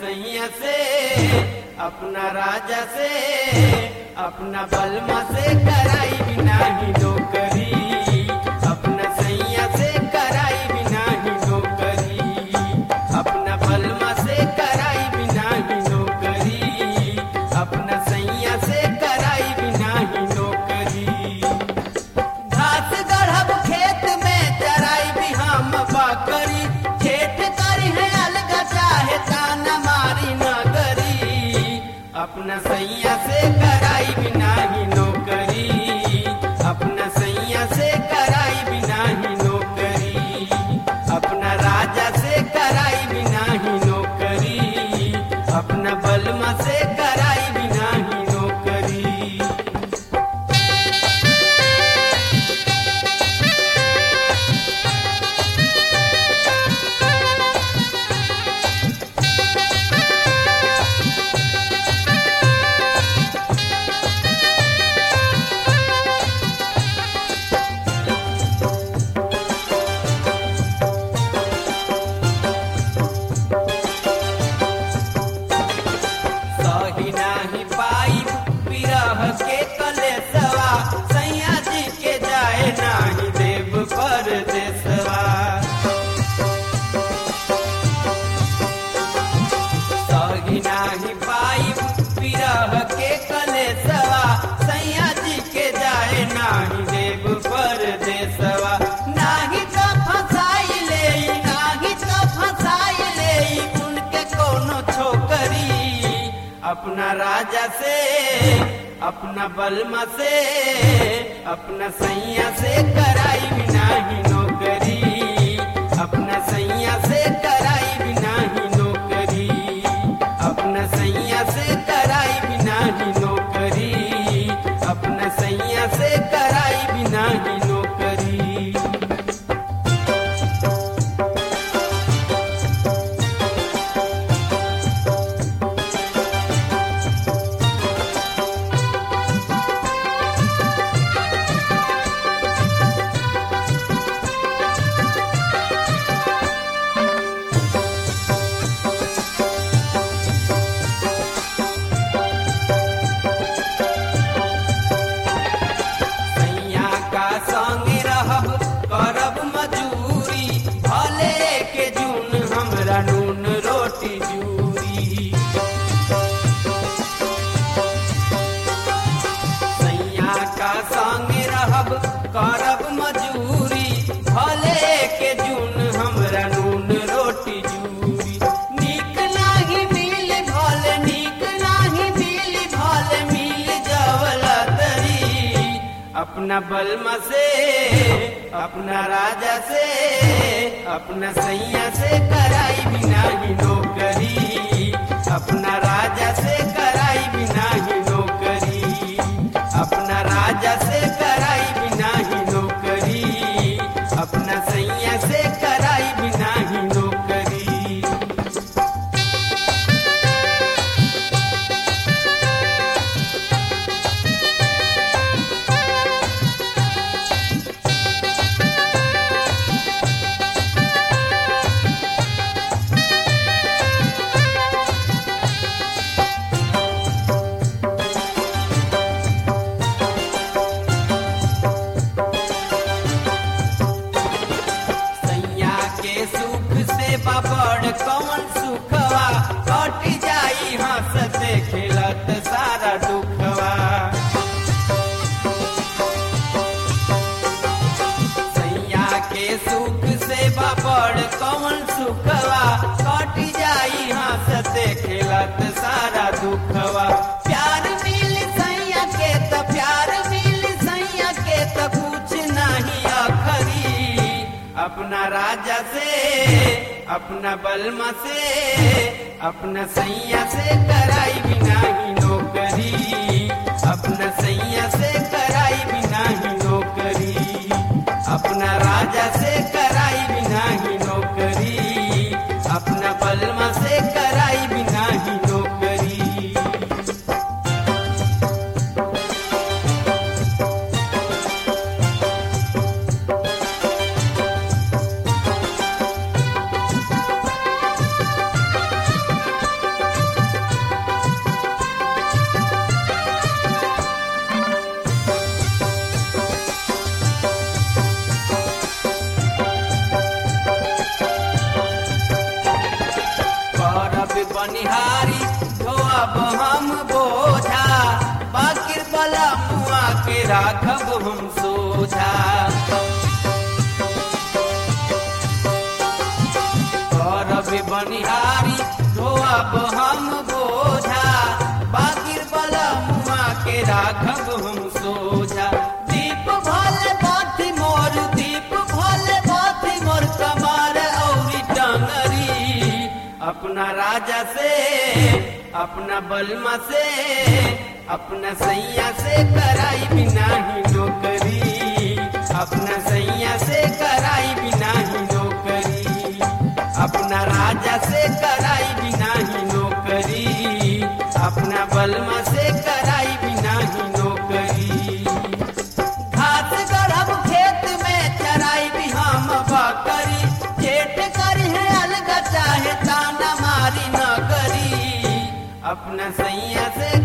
सैया से अपना राजा से अपना बलमा से कराई बिना ही नौकरी अपना सैया से कराई बिना ही नौकरी अपना बलमा से कराई बिना ही नौकरी अपना सैया से कराई बिना ही नौकरी घास गढ़ब खेत में चराई भी हम बकरी खेत करी है अलग चाहे ताना मारी न करी अपना सैया से कराई बिना ही नौकरी अपना सैया से कराई बिना ही नौकरी अपना राजा से कराई बिना ही नौकरी अपना बलमा से कराई बिना ही नौकरी सही नाही पाई विरह के कलेसवा सैया जी के जाए नाही देव पर देसवा सही नाही पाई विरह के कलेसवा सैया जी के जाए नाही देव पर देसवा नाही तो फसाई ले नाही तो फसाई ले उनके कोनो छोकरी अपना राजा से अपना बलमा से अपना सैया से कराई बिना ही नौकरी अपना सैया से कराई बिना ही नौकरी अपना सैया से कराई बिना ही नौकरी अपना सैया से कराई बिना ही नौकरी सैया का संग रहब करब मजूरी भले के जून हमरा नून रोटी जूरी सैया का संग रहब करब मजूरी भले के जून हमरा नून रोटी जूरी नीक नाही मिल भले नीक नाही मिल भले मिल जवला तरी अपना बलमा से अपना राजा से अपना सैया से कराई बिना ही नौकरी अपना राजा से कराई बिना ही नौकरी अपना राजा से कराई बिना ही नौकरी अपना सैया से कराई बिना ही नौकरी सैया के सुख से बाबड़ कौन सुखवा कट जाई हंसते खेलत सारा दुखवा सैया के सुख से बाबड़ कौन सुखवा कट जाई हंसते खेलत सारा दुखवा प्यार मिल सैया के त प्यार मिल सैया के त कुछ नहीं अखरी अपना राजा से अपना बलमा से अपना सैया से कराई बिना ही नौकरी अपना सैया से कराई बिना ही नौकरी अपना राजा से कराई बिना ही नौकरी अपना बलमा से कराई बिना ही नौकरी बनिहारी धोअब हम बोझा बाकिर बला मुआ के राखब हम सोझा करब बनिहारी धोअब हम बोझा बाकिर बला मुआ के राखब हम सोझा दीप भले बाती मोर दीप भले बाती मोर कमार औरी टंगरी अपना राजा से अपना बलमा से अपना सैया से कराई बिना ही नौकरी अपना सैया से कराई बिना ही नौकरी अपना राजा से कराई बिना ही नौकरी अपना बलमा से कराई बिना ही नौकरी घास गढ़ब खेत में चराई भी हम बकरी जेठ करी है अलग चाहे ताना मारी न करी अपना सैया से